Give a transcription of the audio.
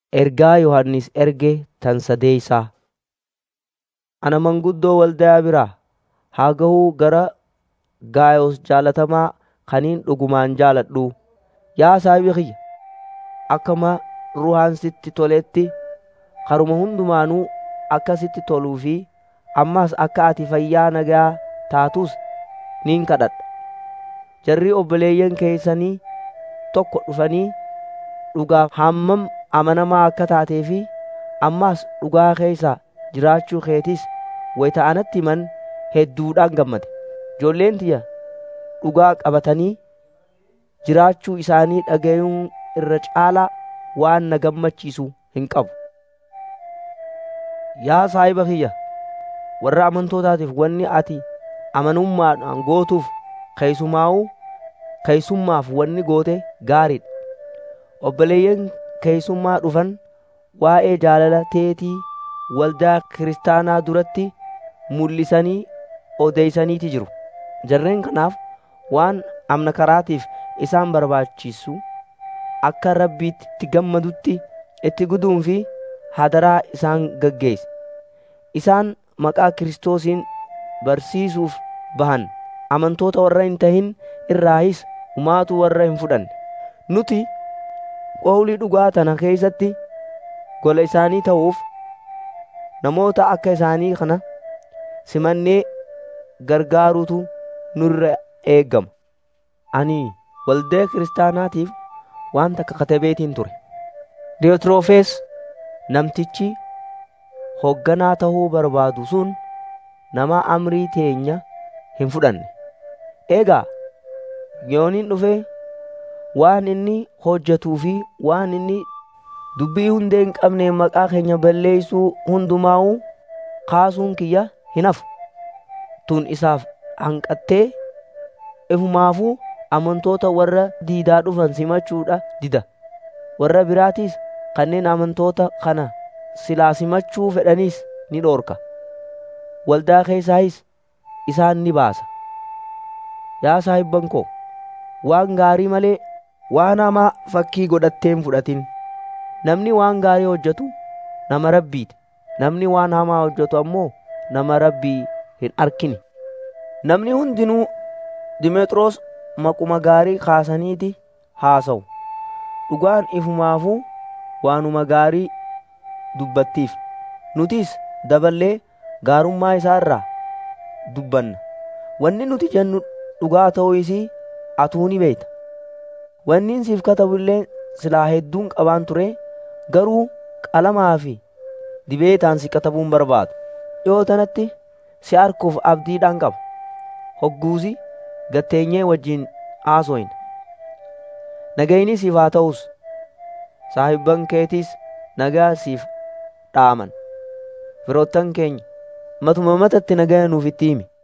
Ergaa Yohannis erge tan sadeeysaa. Ana manguddoo waldayaa biraa haa gahuu gara Gaayoos jaalatamaa kaniin dhugumaan jaaladhuu. Yaa saahiba kiyya, akkuma ruhaan sitti toletti karuma hundumaanuu akka sitti toluu fi ammas akka ati fayyaa nagaa taatus nin kadhadha. Jarri obboleeyyan keessanii tokko dhufanii dhugaaf hammam amanamaa akka taatee fi ammas dhugaa keessa jiraachuu keetis wayita anatti himan hedduudhaan gammade. Ijoolleen tiyya dhugaa qabatanii jiraachuu isaanii dhagayuun irra caalaa waan na gammachiisu hin qabu. Yaa saahiba kiyya, warra amantootaatiif wanni ati amanummaadhaan gootuuf keessumaa'uu keessummaaf wanni goote gaariidha. Obboleeyyan keessummaa dhufan waa'ee jaalala teetii waldaa kiristaanaa duratti mul'isanii odeeysaniiti jiru. Jarreen kanaaf waan amna karaatiif isaan barbaachisu akka Rabbiitti itti gammadutti itti guduun fi hadaraa isaan gaggeessi. Isaan maqaa Kiristoosiin barsiisuuf bahan amantoota warra hin tahin irraayis humaatu warra hin fudhanne. Nuti qawlii dhugaa tana keessatti gola isaanii ta'uuf namoota akka isaanii kana simannee gargaaruutu nurra eegama. Ani waldaa kiristaanaatiif waan takka katabeetiin ture. Diyotiroofees namtichi hoogganaa ta'uu barbaadu sun nama amrii teenya hin fudhanne. Eegaa yooniin dhufee waan inni hojjetuu fi waan inni dubbii hundee hin qabne maqaa keenya balleeysuu hundumaa'uu kaasuun kiyya hin hafu. Tun isaaf hanqattee ifumaafuu amantoota warra diidaa dhufan simachuudha dida. Warra biraatiis kanneen amantoota kana silaa simachuu fedhaniis ni dhoorka. Waldaa keessaayis isaan ni baasa. Yaa saahibban koo, waan gaarii malee waan hamaa fakkii godhattee hin fudhatin. Namni waan gaarii hojjetu nama rabbiiti. Namni waan hamaa hojjetu ammoo nama rabbii hin arkine. Namni hundinuu Dimeexiroos maquma gaarii kaasaniiti haasa'u. Dhugaan ifumaafuu waanuma gaarii dubbattiif. Nutis daballee gaarummaa isaa irraa dubbanna. Wanni nuti jennu dhugaa ta'uu isii atuu ni beekta. Wanni siif katabu illee silaa hedduun qabaan ture garuu qalamaa fi dibeetaan si katabuun barbaadu. Dhiyoo tanatti si arkuuf abdiidhaan qaba. Hogguusi gatteenyee wajjin haasoyna. Nagayni siif haa ta'us saahibban keetiis nagaa siif dhaaman. Firoottan keenya matuma matatti nagaa nuuf itti himi.